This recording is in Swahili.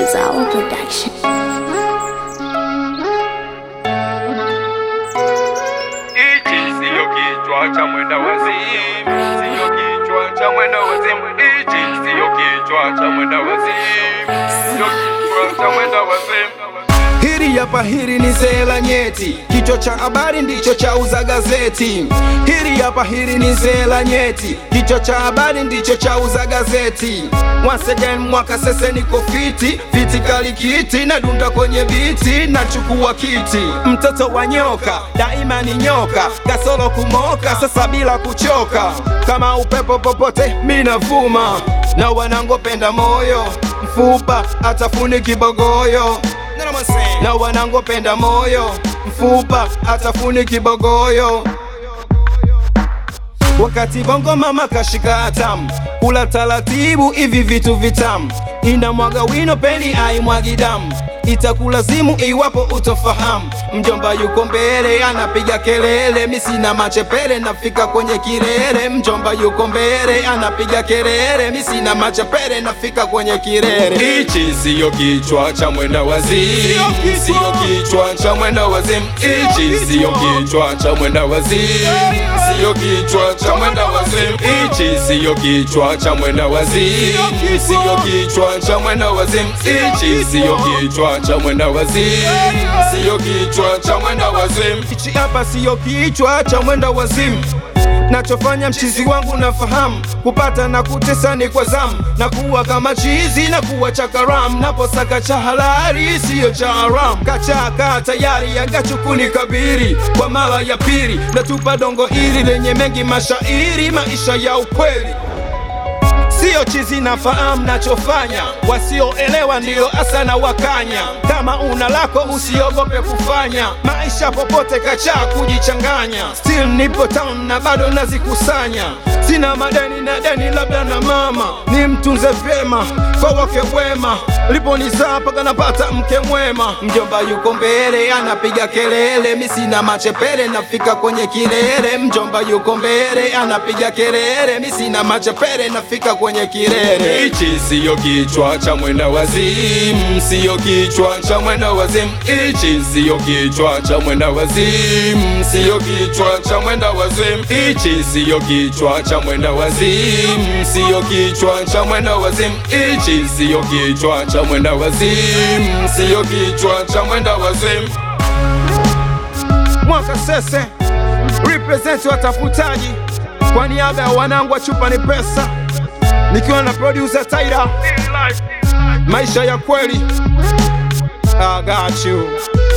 Zawa Production. Hichi siyo kichwa cha mwenda wazimu, siyo kichwa cha mwenda wazimu. Hichi siyo kichwa cha mwenda wazimu, siyo kichwa cha mwenda wazimu. Hili hapa hili ni zela nyeti, kichwa cha habari ndicho cha uza gazeti. Hili hapa hili ni zela nyeti, kichwa cha habari ndicho cha uza gazeti. Once again mwaka sese niko fiti, fiti kali kiti na dunda kwenye biti, nachukua kiti. Mtoto wa nyoka daima ni nyoka, kasoro kumoka sasa bila kuchoka. Kama upepo popote minavuma, na wanangopenda moyo mfupa atafuni kibogoyo na wanangopenda moyo mfupa atafuni kibogoyo wakati bongo mama kashika hatamu kula taratibu hivi vitu vitamu ina mwaga wino peni aimwagi damu itakulazimu iwapo utofahamu mjomba yuko mbele anapiga kelele mi sina machepele nafika kwenye kilele mjomba yuko mbele anapiga kelele mi sina machepele nafika kwenye kilele Hichi siyo kichwa cha mwenda wazimu, siyo kichwa cha mwenda wazimu. Hichi siyo kichwa cha mwenda wazimu, siyo kichwa cha mwenda wazimu. Hichi siyo kichwa cha mwenda wazimu, siyo kichwa cha mwenda wazimu. Hichi siyo kichwa cha mwenda wazimu, siyo kichwa cha mwenda wazimu. Hichi hapa siyo kichwa cha mwenda wazimu nachofanya mchizi wangu nafahamu kupata na kutesa ni kwa zamu na kuwa kama chizi na kuwa chakaram naposaka cha halali siyo cha haram kachaka tayari yangachukuni kabiri kwa mara ya pili natupa dongo hili lenye mengi mashairi maisha ya ukweli Sio chizi nafahamu nachofanya, wasioelewa ndiyo hasa na wakanya. Kama una lako usiogope kufanya, maisha popote kachaa kujichanganya. Still nipo town na bado nazikusanya, sina madeni na deni labda na mama, ni mtunze vyema kwa wake wema, liponizaa mpaka napata mke mwema. Mjomba yuko mbele anapiga kelele, mi sina machepele nafika kwenye kilele. Mjomba yuko mbele anapiga kelele, mi sina machepele nafika kwenye kilele. Hichi siyo kichwa cha mwenda wazimu, siyo kichwa cha mwenda wazimu. Hichi siyo kichwa cha mwenda wazimu, siyo kichwa cha mwenda wazimu. Hichi siyo kichwa cha mwenda wazimu, siyo kichwa cha mwenda wazimu. Hichi siyo kichwa cha mwenda wazimu, siyo kichwa cha mwenda wazimu. Mwaka sese represent watafutaji kwa niaba ya wanangu wa chupa ni pesa, nikiwa na producer Taira, maisha ya kweli. I got you.